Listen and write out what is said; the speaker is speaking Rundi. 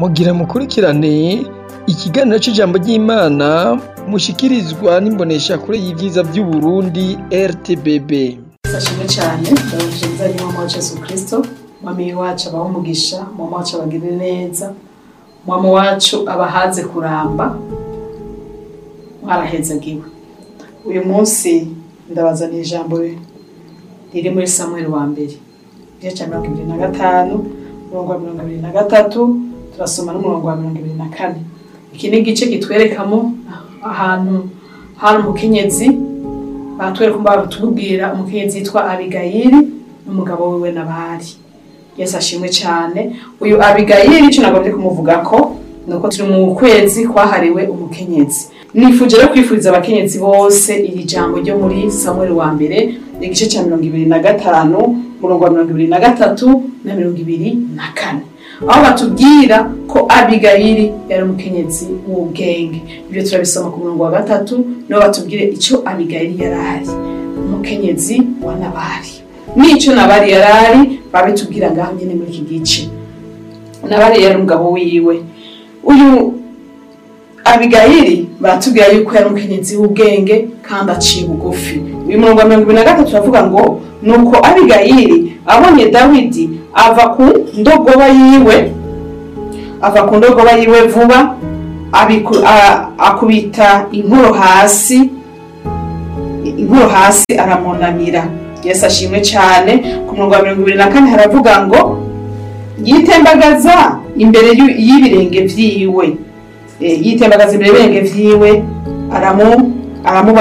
mugira mukurikirane ikiganiro c'ijambo ry'Imana mushikirizwa n'imboneshakure y'ivyiza vy'Uburundi RTBB. Sashimwe cyane ndabashimiza ni mama wacu Yesu Kristo mwami wacu abaho umugisha mama wacu abagirire neza mama wacu abahaze kuramba mwarahezagiwe uyu munsi ndabazaniye ijambo riri muri Samuel wa mbere igice cya mirongo ibiri na gatanu umurongo wa mirongo ibiri na gatatu turasoma n'umurongo wa mirongo ibiri na kane iki ni igice kitwerekamo ahantu hari umukenyezi batwereka batubwira umukenyezi yitwa abigayili n'umugabo wiwe nabari yesu ashimwe cyane uyu abigayili icyo nagombye kumuvugako ni uko turi mu kwezi kwahariwe umukenyezi nifuje rero kwifuriza abakenyezi bose iri jambo ryo muri samuel wa mbere igice cya mirongo ibiri na gatanu umurongo wa mirongo ibiri na gatatu na mirongo ibiri na kane aho batubwira ko abigayili yari umukenyezi w'ubwenge ibyo turabisoma ku murongo wa gatatu niho batubwire icyo abigayili yari ari umukenyezi wa nabari n'icyo nabari yari ari babitubwira ngaho nyine muri iki gice nabari yari umugabo wiwe uyu abigayili baratubwira yuko yari umukenyezi w'ubwenge kandi aciye bugufi uyu murongo wa mirongo ibiri na gatatu uravuga ngo nuko abigayili abonye dawidi ava ku ndogoba yiwe ava ku ndogoba yiwe vuba abiku- a- akubita inkoro hasi inkoro hasi aramunamira yesu ashimwe cyane ku murongo wa mirongo ibiri na kane haravuga ngo yitembagaza imbere y'u- y'ibirenge vyiwe Eh, yitembagaza imbere y'ibirenge vyiwe aramu aramuba